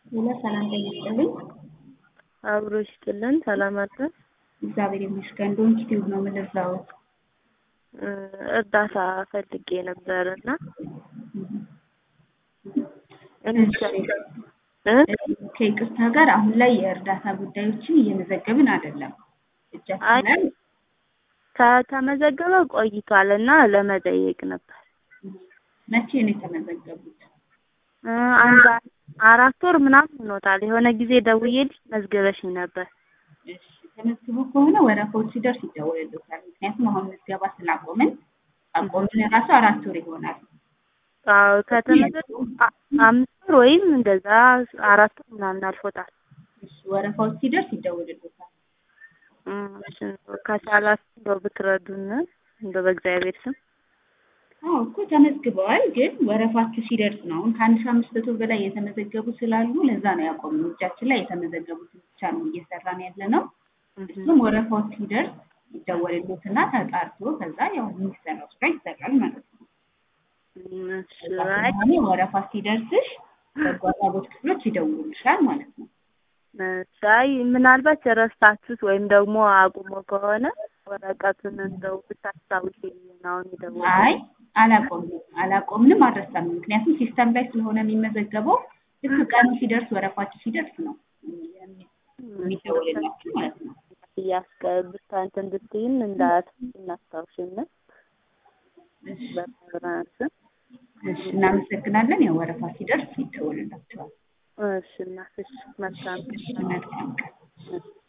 ሌላ ሰላም ይስጥልኝ። አብሮ ይስጥልን። ሰላም አድረስ እግዚአብሔር ይመስገን። ዶንኪ ቲዩብ ነው የምንዛው። እርዳታ ፈልጌ ነበር እና ከይቅርታ ጋር አሁን ላይ የእርዳታ ጉዳዮችን እየመዘገብን አይደለም። እጃችን ላይ ከተመዘገበ ቆይቷል እና ለመጠየቅ ነበር። መቼ ነው የተመዘገቡት? አንድ አራት ወር ምናምን ሆኖታል። የሆነ ጊዜ ደውዬልሽ መዝገበሽኝ ነበር። እሺ ተመዝግቦ ከሆነ ወረፋዎች ሲደርስ ይደወልልዎታል። ምክንያቱም አሁን ምዝገባ ስላቆምን አቆምን ራሱ አራት ወር ይሆናል። አዎ ከተመዘገቡ አምስት ወር ወይም እንደዛ አራት ወር ምናምን አልፎታል። እሺ ወረፋዎች ሲደርስ ይደወልልዎታል። ከቻላችሁ እንደው ብትረዱን እንደው በእግዚአብሔር ስም አዎ እኮ ተመዝግበዋል፣ ግን ወረፋችሁ ሲደርስ ነው። አሁን ከአንድ ሺህ አምስት መቶ በላይ የተመዘገቡ ስላሉ ለዛ ነው ያቆምነው። እጃችን ላይ የተመዘገቡትን ብቻ ነው እየሰራን ያለ ነው። እሱም ወረፋው ሲደርስ ይደወልልዎትና ተጣርቶ ከዛ ያው የሚሰራው ስራ ይሰራል ማለት ነው። እኔ ወረፋ ሲደርስሽ በጎ አድራጎት ክፍሎች ይደውሉልሻል ማለት ነው። አይ ምናልባት የረሳችሁት ወይም ደግሞ አቁሞ ከሆነ ወረቀቱን እንደው ብታስታውሽ አሁን የደወልኩት። አይ አላቆምንም አላቆምንም አልረሳንም። ምክንያቱም ሲስተም ላይ ስለሆነ የሚመዘገበው ልክ ቀኑ ሲደርስ ወረፋችሁ ሲደርስ ነው የሚደወልላችሁ ማለት ነው። እያስገብታ እንትን እንድትይን እንዳት እናስታውሽን በመብራት እሺ እናመሰግናለን። ያው ወረፋ ሲደርስ ይደወልላችኋል። እሺ እናትሽ መልካም መልካም ቀን